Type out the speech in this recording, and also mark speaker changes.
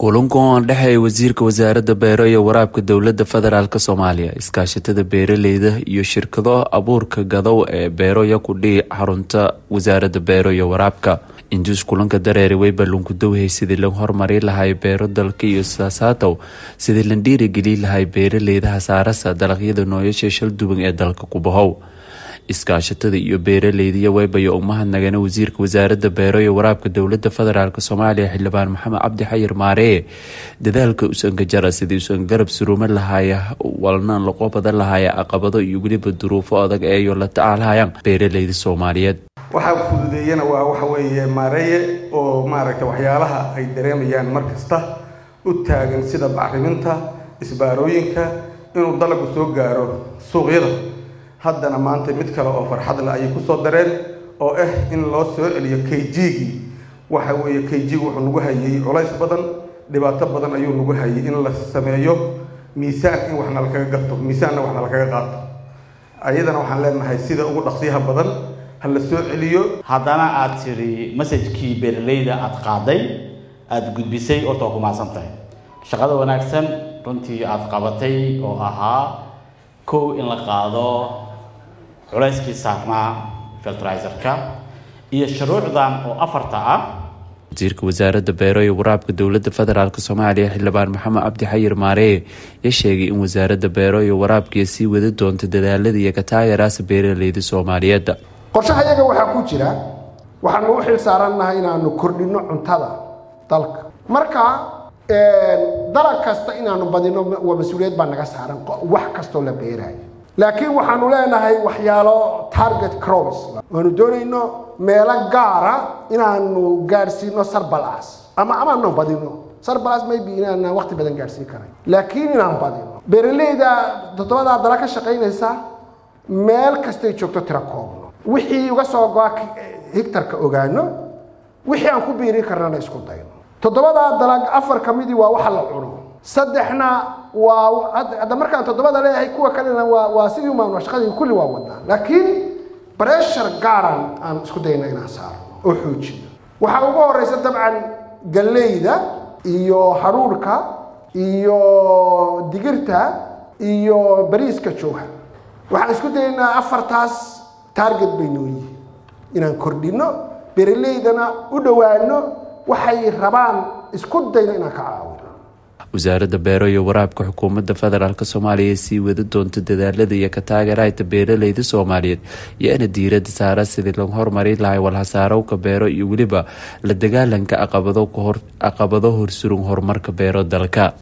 Speaker 1: kulankan oo dhexeeya wasiirka wasaaradda beero iyo waraabka dowladda federaalk soomaaliya iskaashatada beeraleyda iyo shirkado abuurka gadow ee beero yakudhii xarunta wasaaradda beero iyo waraabka intuus kulanka dareeri way ballunkudowhay sidii la hormari lahay beero dalka iyo saasaatow sidii la dhiirigeli lahay beeraleyda hasaarasa dalagyada nooyasha shalduwan ee dalka ku bahow iskaashatada iyo beeraleydiya weybayo umahadnagana wasiirka wasaaradda beero iyo waraabka dowladda federaalk soomaaliya xildhibaan maxamed cabdi xayir maaree dadaalka usanka jara sidii usan garab suruuma lahaaya walna laqo badan lahaaya caqabado iyo weliba duruufo adag eeyo la tacaalhayaan beeraleyda soomaaliyeed
Speaker 2: waxaa fududeeyana waa waxa weeye maareeye oo maaragtay waxyaalaha ay dareemayaan mar kasta u taagan sida bacriminta isbaarooyinka inuu dalagu soo gaaro suuqyada haddana maanta mid kale oo farxad leh ayay kusoo dareen oo ah in loo soo celiyo k g-gii waxa weeye k g wuxuu nagu hayay culays badan dhibaato badan ayuu nagu hayay in la sameeyo miisaan in waxna lakaga gato miisaanna waxna lakaga qaato ayadana waxaan leenahay sida ugu dhaqsiyaha badan ha la soo celiyo
Speaker 3: haddana aada tidhi masajkii beeraleyda aada qaaday aada gudbisay horta waa ku mahadsan tahay shaqada wanaagsan runtii aada qabatay oo ahaa kow in la qaado culayskii saarnaa filtrizerka iyo shuruucdan oo afarta ah
Speaker 1: wasiirka wasaaradda beero iyo waraabka dowladda federaalk soomaaliya xildhibaan maxamed cabdi xayir maaree ya sheegay in wasaaradda beero iyo waraabkiiyo sii wadi doonta dadaalada iyo kataayaraasa beeraleyda soomaaliyeed
Speaker 4: qorshaha iyaga waxaa ku jira waxaanu u xil saarannahay inaanu kordhinno cuntada dalka marka dalag kasta inaanu badino waa mas-uuliyad baa naga saaran wax kastoo la beeraayo laakiin waxaanu leenahay waxyaalo target crops waanu doonayno meelo gaara inaanu gaadhsiino sarbalas ama amaanu badino sarbalas maybe inaana waqti badan gaadhsiin karay laakiin inaan badino beeraleyda toddobadaa dala ka shaqaynaysa meel kastay joogto tira koobno wixii uga soo go-a higtarka ogaano wixii aan ku biirin karnana isku dayno toddobadaa dalag afar ka midii waa waxa la cuno saddexna waa hadda markaan toddobada leeyahay kuwa kalena waa waa sidii umaanu shaqadii kulli waa wadnaa laakiin breshar gaaran aan isku dayna inaan saarno oo xoojino waxaa ugu horeysa dabcan galleyda iyo haruurka iyo digirta iyo bariiska jooha waxaan isku dayaynaa afartaas target bay noo yihiin inaan kordhinno beeraleydana u dhowaano waxay rabaan isku dayno inaan ka caawino
Speaker 1: wasaaradda beero iyo waraabka xukuumadda federaalk soomaaliya sii wadi doonta dadaalada iyo ka taageerahayta beeraleyda soomaaliyeed iyo ina diiradda saara sidii lagu horumari lahay walhasaarowka beero iyo weliba la dagaalanka caqabado horsurun horumarka beero dalka